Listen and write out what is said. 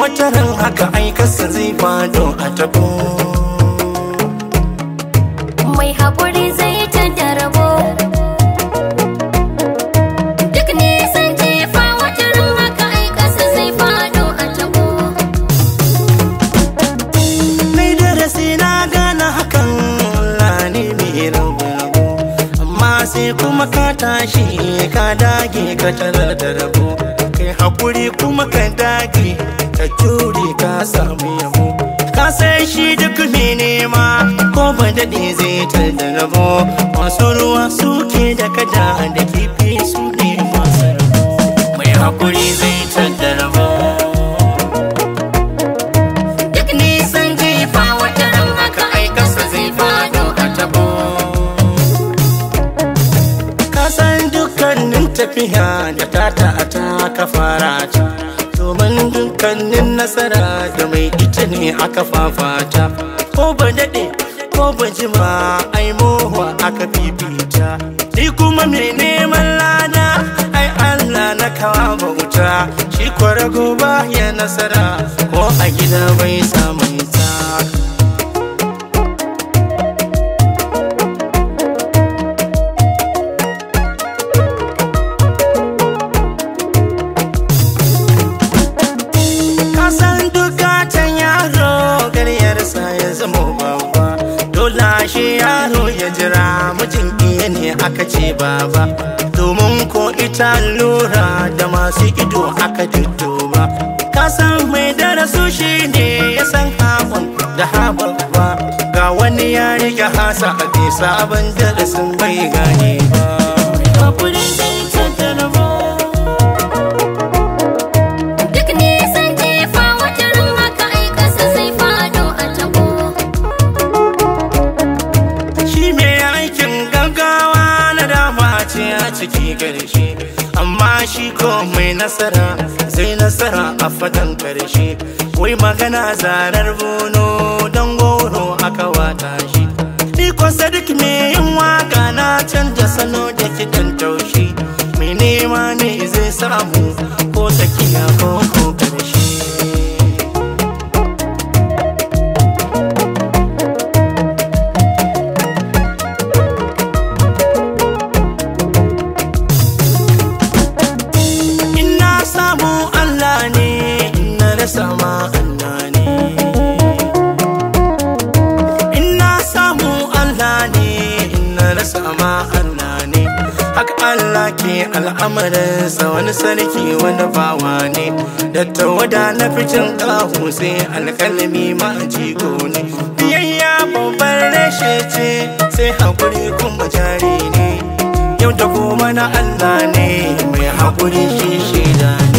wata ran haka aikarsa zai fado a tabo mai haƙuri zai ta da rabo duk nisan jefa wata ran haka ai ƙasa zai faɗo a tabo Mai darasi na gane hakan Allah ne mai rabu Amma sai kuma ka tashi ka dage ka tarar da rabo Kai hakuri kuma ka dage ka jure ka samu yabo Ka san shi duk mai nema ko ba daɗe zai tar da rabo Masu ruwa suke da kada da kifi su ne masu rabo Mai hakuri zai tar da rabo duk nisan jefa wata ran haka ai ƙasa zai faɗo a tabo kasan dukkanin tafiya da tata a ta ka fara ta domin dukkanin nasara da mai ita ne aka fafata ko ba daɗe ko ba jima ai mowa aka fifita ni kuma mai neman lada ai Allah na kawa bauta shi kwarago ba ya nasara ko a gida bai samu ta kasan dukatan yaro garyarsa ya zama babba dole shi yaro ya jira mijin iya ne aka ce baba domin ko ita lura da masu ido aka ba kasan mai darasu shi ne ya san haɓun da haɓaɓɓa ga wani ya rike hasa a bisa abin darasin bai gane ba hakuri zai tattara duk nisan jefa wata ran haka ai ƙasa zai faɗo a tabo shi mai aikin gaggawa na dama ce a ciki karshe amma shi ko mai nasara zai nasara a fadan karshe wai magana zarar bono don goro aka wata shi ni ko sadik mai yin waka na canja salo da kiɗan taushi mai nema ne zai samu ko tsakiya ko ko karshe In na samu Allah ne, in na rasa ma Allah ne. In na samu Allah ne, in na rasa ma Allah ne. Haka Allah ke al'amarinsa wani sarki wani bawa ne. Da tawada na fitin ƙahu sai alƙalami ma jigo ne. Biyayya babbar rashe ce, sai haƙuri kuma jari ne. yau da gobe na Allah ne mai haƙuri shi shida ne